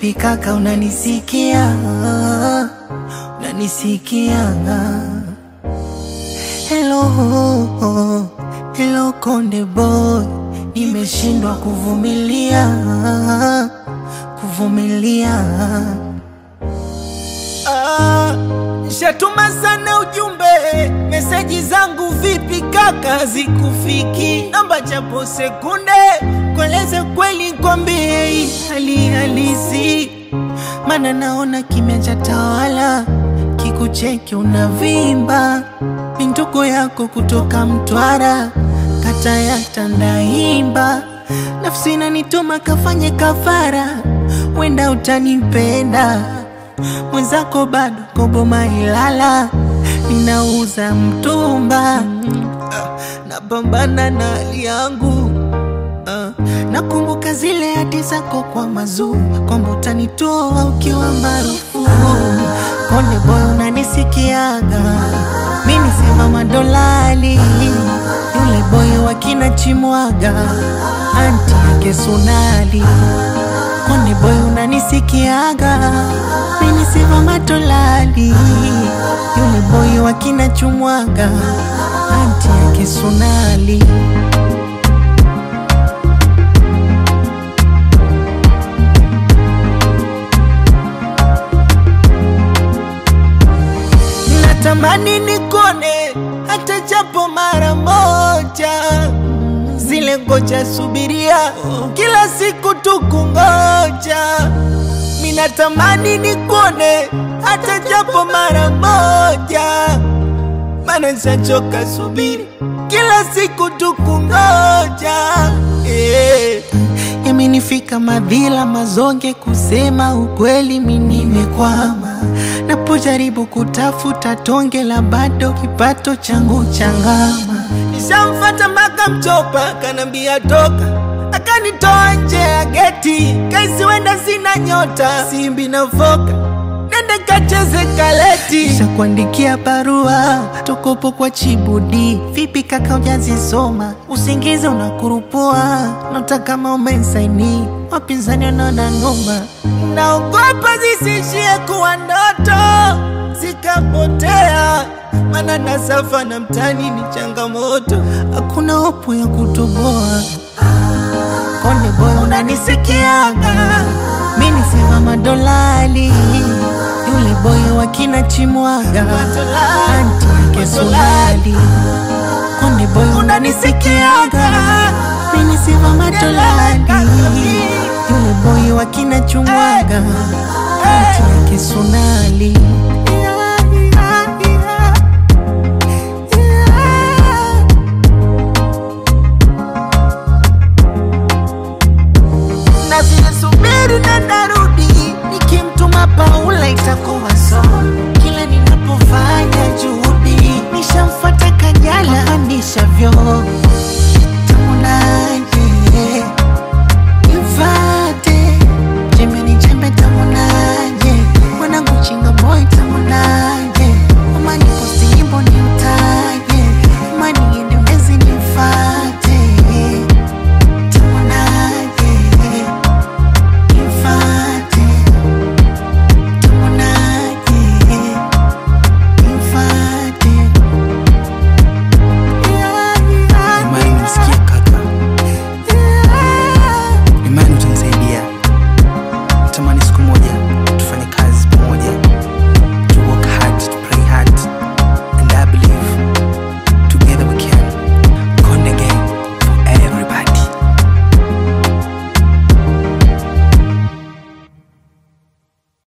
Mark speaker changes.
Speaker 1: Vipi kaka, unanisikia? Unanisikia? Hello, hello Konde Boy, nimeshindwa kuvumilia, kuvumilia. Ah, Shatuma sana ujumbe, meseji zangu vipi kaka, zikufiki? Namba japo sekunde, kueleze kweli, kwambie hii hali halisi, mana naona kimya cha tawala, kikucheki unavimba, ni ndugu yako kutoka Mtwara, kata ya Tandaimba, nafsi inanituma kafanye kafara, wenda utanipenda mwenzako bado koboma Ilala, ninauza mtumba, napambana na hali yangu. Ah, Nakumbuka zile hati zako kwa mazuu, kwamba utanitoa ukiwa maarufu. Konde Boy, unanisikiaga? Mi nisema madolali, yule boy wa kina Chimwaga, anti yake Sunali. Konde Boy, unanisikiaga? Mi nisema matolali, yule boy wa kina Chumwaga, anti yake Sunali. Natamani nikone hata japo mara moja, zile ngoja subiria kila siku tukungoja. Minatamani nikone hata japo mara moja, mana nishachoka subiri kila siku tukungoja yeah. Yamenifika madhila mazonge, kusema ukweli mi nimekwama, napojaribu kutafuta tonge la bado kipato changu changama. Nishamfata mpaka Mchopa, kanambia toka, akanitoa nje ya geti, kaisi wenda sina nyota, simbi na foka nende kacheze kaleti, kisha kuandikia barua tokopo kwa Chibudi. Vipi kaka, ujazisoma? Usingizi unakurupua, nota kama umesaini, wapinzani wanaona noma, naogopa zisishie kuwa ndoto zikapotea, mana nasafa na mtani ni changamoto, hakuna hopu ya kutoboa. Konde Boy, unanisikiaga? Mi nisema madolali, yule boy wa kina Chimwaga, anti yake Sunali. Konde Boy, unanisikiaga? Mi nisema madolali, yule boy wa kina Chumwaga, anti yake Sunali.